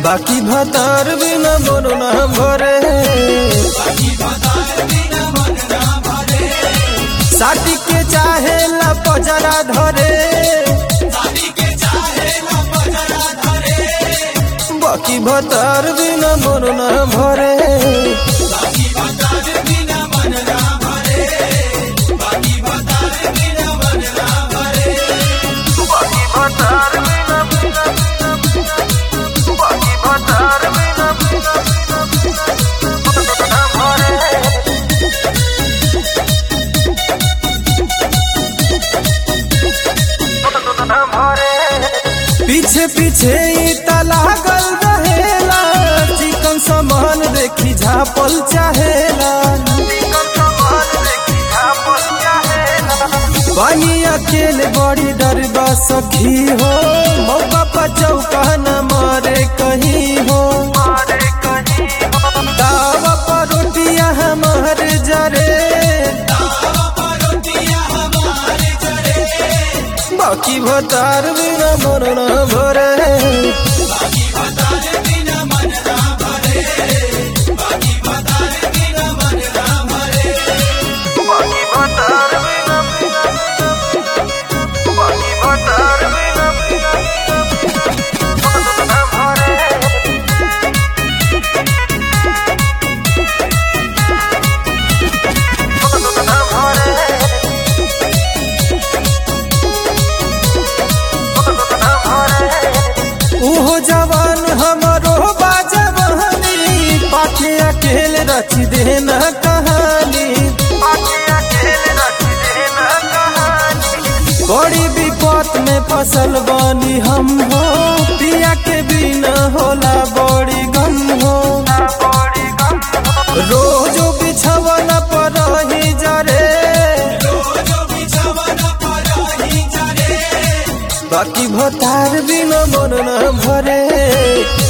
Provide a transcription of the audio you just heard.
बाकी भतार बिना मन ना भरे साटी के चाहे ला पजरा धरे बाकी भतार बिना मन ना भरे बाकी भतार बिना बिना बाकी भतार बिना बिना ना भरे पीछे पीछे ई त लागल रहेला चिकन सामान देखी झापल चाहेला पानी अकेले बड़ी डरबा सखी हो मौका पर चौका न मारे कहीं हो दावा पर रोटियां हमारे जरे बाकी भतार बिना मन न भरे बाकी भतार बिना बाकी भतार बिना न भरे न भरे उहो जवान हमरो बाजवानी पाखे अकेले रच देना कहानी बड़ी विपत में फसल बानी हम हो पिया के बिना होला बड़ी गम हो रोजो बिछवन पर ही जरे बाकी भतार बिना मन न भरे